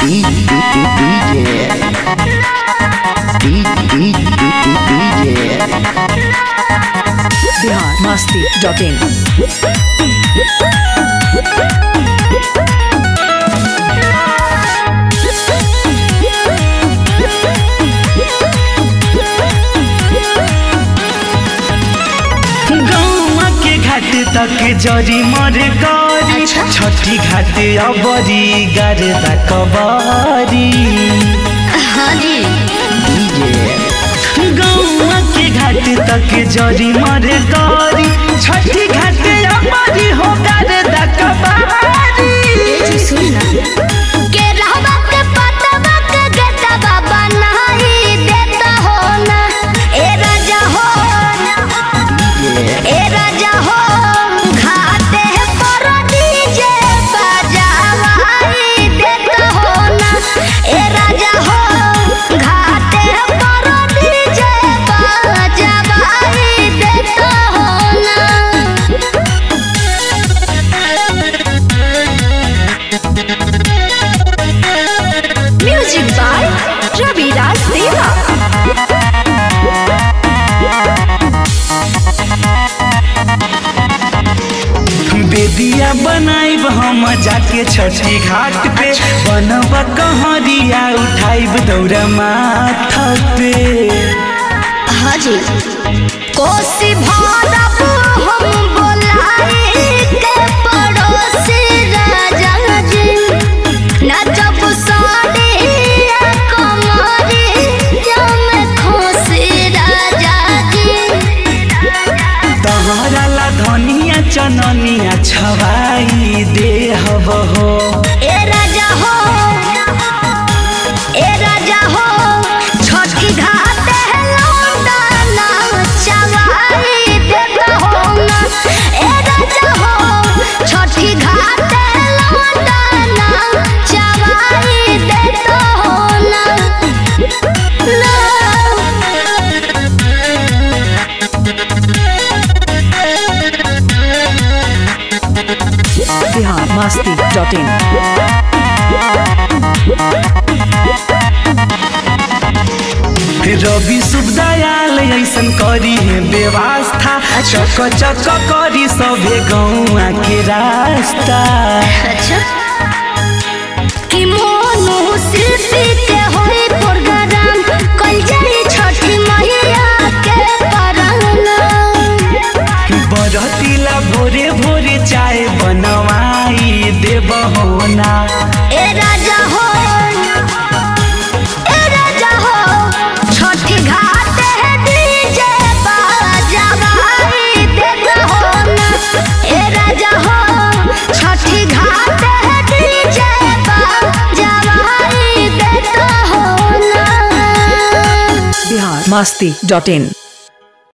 Bihar Masti dot in गौवा के घाट तक जरी मर गरी छठी घाट अबरी गर्दा कबरी हाँ जी गौवा के घाट तक जरी मर गरी छठी घाट अबरी हो गर्दा कबरी सुन ना के रहबा के पतवा के गेटवा बनाई देता हो ना ए राजा हो ए राजा हो घाटे पर डीजे बजावाई देता हो ना ए राजा हो घाटे पर डीजे बजावाई देता हो ना म्यूजिक बाय रविराज देवा बेदिया बनाइब हम जाके छठी घाट पे बनब कहरिया उठाइब दौरा माथा पे हाँ जी कोसी भरब हम बोलाई के पड़ोसी राजा जी नचब साड़िया कमरिया में खोसी राजा जी तहरा ला धनिया चननिया छवाई देहब हो ए राजा हो ए राजा हो छठी घाट है लौंडा चवाई देता हो ना ए राजा हो छठी घाट है लौंडा चवाई देता हो ना बिहार मस्ती डॉट इन रवि शुभ दयाल ऐसन करी है व्यवस्था चक चक करी सभे गौआ के रास्ता अच्छा कि मोनू शिल्पी के होई प्रोग्राम कल जाई छठी मैया के पराना बरतिला भोरे भोरे चाय बनवाई देब होना ए राजा हो ए राजा हो छठी घाट है डीजे बाजावाई देता हो ना ए राजा हो छठी घाट है डीजे बाजावाई देता हो ना बिहार मस्ती डॉट इन